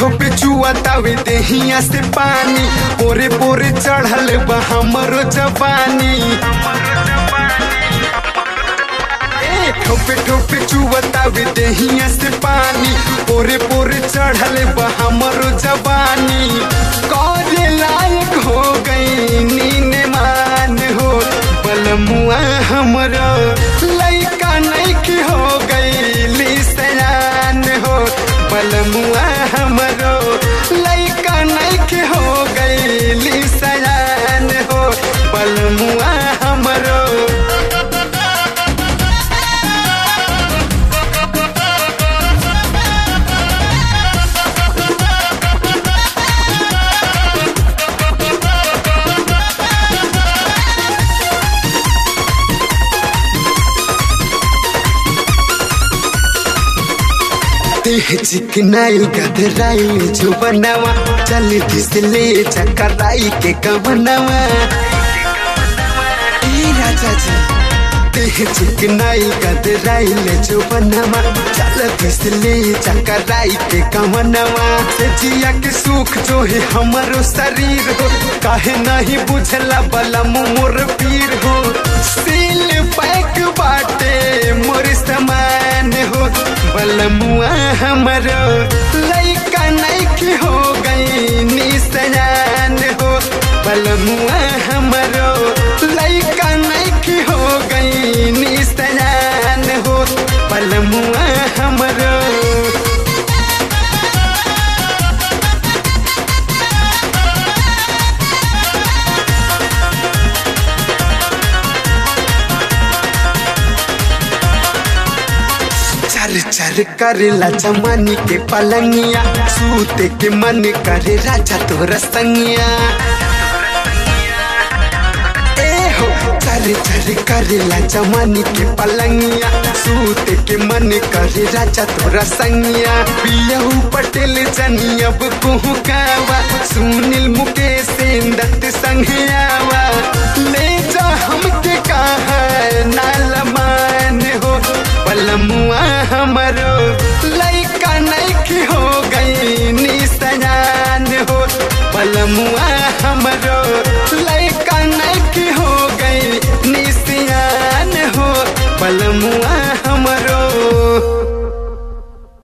ठोपे चुआतावे देहिया से पानी पोरे पोरे चढ़ल बा हमरो जवानी ए, ठोपे ठोपे चुआतावे देहिया से पानी पोरे पोरे चढ़ल बा हमरो जवानी करे लायक हो गई नीन मान हो बलमुआ हमरो लइका नइकी हो गई सयान हो बलमुआ हमरो लइका नइकी हो गई सयान हो बलमुआ हमरो देह चिकनाइल गधराइल जो बनावा चल घिसले चकराई के कवनावा ए राजा जी देह चिकनाइल गधराइल जो बनावा चल घिसले चकराई के कवनावा से जिया के सुख जो है हमारो शरीर हो काहे नहीं बुझला बला मोर पीर हो सील पैक बाटे मोर समान हो बलमुआ हमरो लइका नइकी हो गई निसयान हो बलमुआ हमरो लइका नइकी हो गई निसयान हो बलमुआ हमरो चर चर करेला जमानी के पलंगिया सूते के मन करे राजा तोरा संगिया ए हो चर चर करेला जमानी के पलंगिया सूते के मन करे राजा तोरा संगिया पियहू पटेल जनी अब कुहू कावा सुनील मुकेश दत्त संघियावा ले जा हमके कहा नाल मान हो बलमुआ हमरो लइका नइकी हो गई निसयान हो बलमुआ